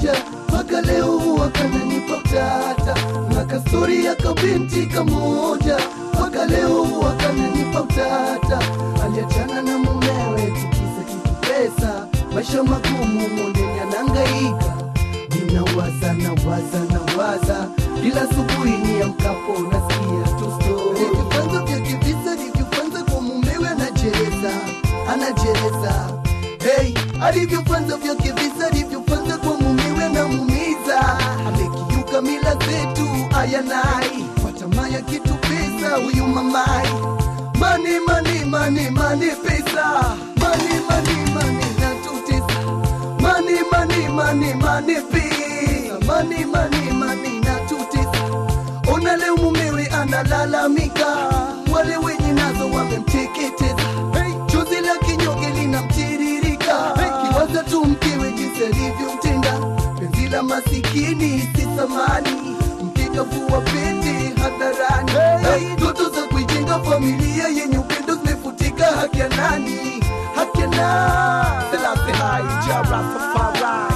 kamoja mpaka leo wakananipa utata na kastori ya kabinti kamoja mpaka leo wakananipa utata aliachana na mumewe tikisa kitu pesa maisha magumu mondeni anangaika ninawaza nawaza nawaza ila asubuhi ni amkapo nasikia tu stori vifanzo vya kivisa livyofanza kwa mumewe anajereza anajereza hey, alivyofanza vya kivisa alivyofanza kwa mumewe anamumiza amekiuka mila zetu ayanai kwa tamaa ya kitu pesa huyu mamai mani mani mani mani pesa mani mani mani natutesa mani mani mani mani pesa mani mani mani natutesa ona leo mumewe analalamika wale wenye nazo wamemteketeza hey, chozi la kinyonge linamtiririka hey, kiwaza tu mkewe jinsi alivyomtenda penzi la masikini si thamani mkikavua pete hadharani hey, ndoto za kuijenga familia yenye upendo zimefutika haki ya nani haki ya nani Selassie hai, Jah Rastafari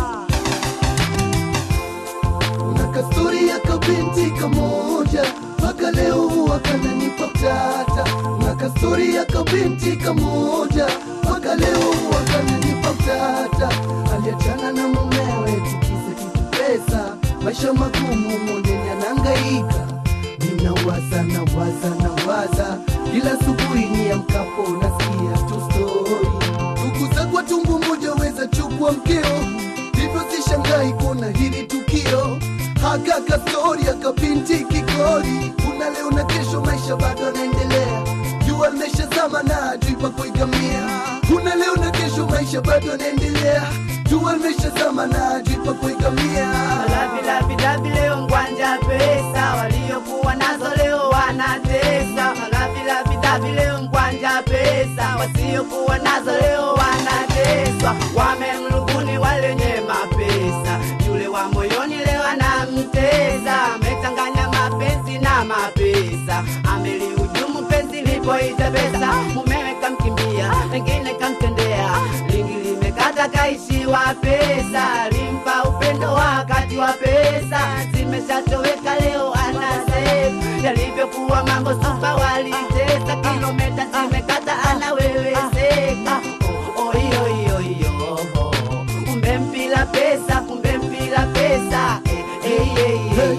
kuna kastori ya kabinti kamoja mpaka leo wakananipa utata na kastori ya kabinti kamoja mpaka leo wakananipa utata aliachana na mumewe tikisa kitu pesa maisha magumu mondeni anangaika ninawaza nawaza nawaza ila asubuhi ni amkapo nasikia tu stori ndugu za kwa tumbu moja weza chukua mkeo hivyo sishangai kuona hili tukio hakaka stori akapinti kikori kuna leo na kesho maisha bado anaendelea jua limeshazama na hajui pa kuigamia kuna leo na kesho maisha bado anaendelea jua limeshazama na hajui pa kuigamia Malavilavilavi leo ngwanja pesa, waliokuwa nazo leo wanatesa. Malavilavilavi leo ngwanja pesa, wasiokuwa nazo leo wanateswa. Wamemrubuni walenye mapesa, yule wa moyoni leo anamtesa. Amechanganya mapenzi na mapesa, amelihujumu penzi lipoita pesa. Mumewe kamkimbia, pengine kamtendea, lingi limekata kaishiwa pesa, limpa upendo wakati wa pesa zimeshatoweka leo anasema yalivyokuwa mambo supa walitesa kilometa zimekata anaweweseka oh, oh, iyo iyo iyo kumbe mpila pesa kumbe mpila pesa eh, eh, eh, eh,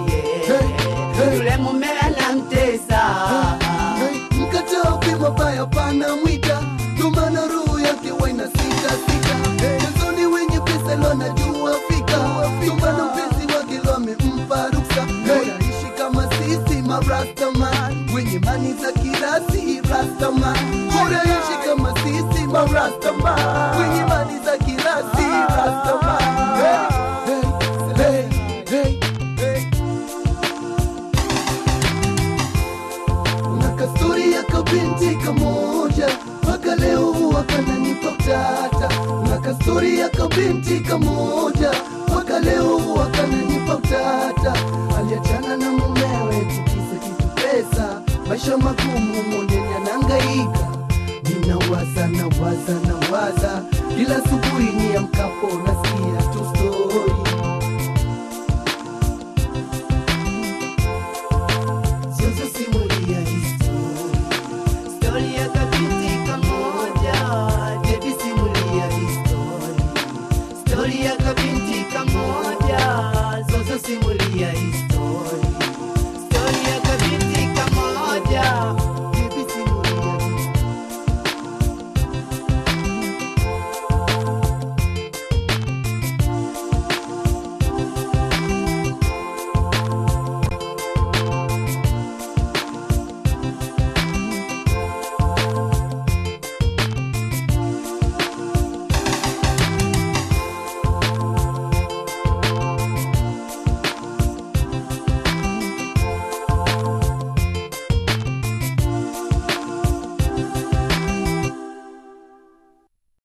eh. yule mume anamtesa Hey, mkataa pima baya pana mwita ndomana roho yake waina sita sita mezoni wenye pesa lonajua fika ndomana mpenzi wake lo amempa ruksa naishi kama sisi marastaman wenye mani za kirasi rastaman uraishi kama sisi marastaman wenye mani za kirasi rastaman hey, hey, hey, hey. kuna kastori ya kabinti kamoja mpaka leo wakananipa utata kuna kastori ya kabinti kamoja mpaka leo wakananipa utata aliachana na mumewe tikisa kitu pesa maisha magumu mondeni anangaika ninawaza nawaza nawaza ila asubuhi ni amkapo nasikia tu stori Sasa simulia histori Stori ya kabinti kamoja, baby simulia histori. Stori ya kabinti kamoja, zozo simulia histori.